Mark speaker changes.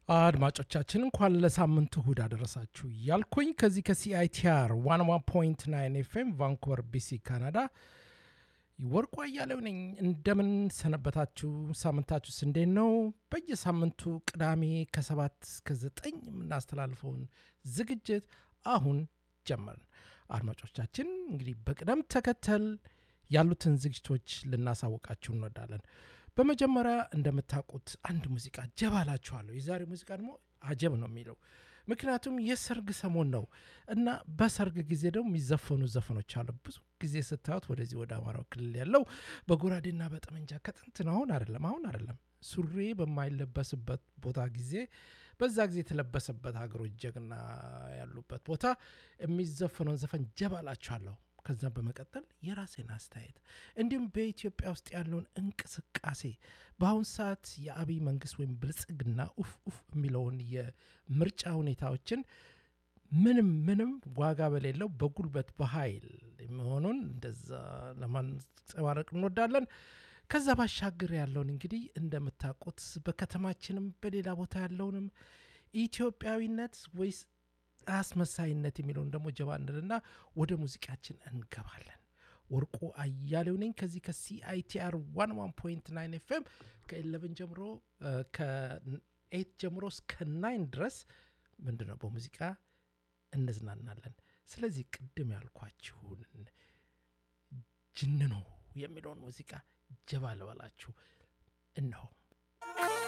Speaker 1: አድማጮቻችን እንኳን ለሳምንቱ እሁድ አደረሳችሁ እያልኩኝ ከዚህ ከሲአይቲአር ዋን ዋን ፖይንት ናይን ኤፍኤም ቫንኩቨር ቢሲ ካናዳ ወርቁ አያሌው ነኝ። እንደምን ሰነበታችሁ? ሳምንታችሁስ እንዴት ነው? በየሳምንቱ ቅዳሜ ከሰባት እስከ ዘጠኝ የምናስተላልፈውን ዝግጅት አሁን ጀመርን። አድማጮቻችን እንግዲህ በቅደም ተከተል ያሉትን ዝግጅቶች ልናሳውቃችሁ እንወዳለን። በመጀመሪያ እንደምታውቁት አንድ ሙዚቃ ጀባ ላችኋለሁ። የዛሬ ሙዚቃ ደግሞ አጀብ ነው የሚለው ምክንያቱም የሰርግ ሰሞን ነው እና በሰርግ ጊዜ ደግሞ የሚዘፈኑ ዘፈኖች አሉ። ብዙ ጊዜ ስታዩት ወደዚህ ወደ አማራው ክልል ያለው በጎራዴና በጠመንጃ ከጥንት ነው። አሁን አይደለም፣ አሁን አይደለም። ሱሪ በማይለበስበት ቦታ ጊዜ በዛ ጊዜ የተለበሰበት ሀገሮች ጀግና ያሉበት ቦታ የሚዘፈነውን ዘፈን ጀባ ላችኋለሁ። ከዛም በመቀጠል የራሴን አስተያየት እንዲሁም በኢትዮጵያ ውስጥ ያለውን እንቅስቃሴ በአሁን ሰዓት የአብይ መንግስት ወይም ብልጽግና ኡፍ ኡፍ የሚለውን የምርጫ ሁኔታዎችን ምንም ምንም ዋጋ በሌለው በጉልበት በኃይል የሚሆኑን እንደዛ ለማንጸባረቅ እንወዳለን። ከዛ ባሻገር ያለውን እንግዲህ እንደምታውቁት በከተማችንም በሌላ ቦታ ያለውንም ኢትዮጵያዊነት ወይስ አስመሳይነት የሚለውን ደግሞ ጀባ እንልና ወደ ሙዚቃችን እንገባለን። ወርቁ አያሌው ነኝ ከዚህ ከሲአይቲአር ዋን ዋን ፖይንት ናይን ኤፍኤም ከኤለቨን ጀምሮ ከኤት ጀምሮ እስከ ናይን ድረስ ምንድን ነው በሙዚቃ እንዝናናለን። ስለዚህ ቅድም ያልኳችሁን ጅንኖ የሚለውን ሙዚቃ ጀባ ልበላችሁ እነሆ።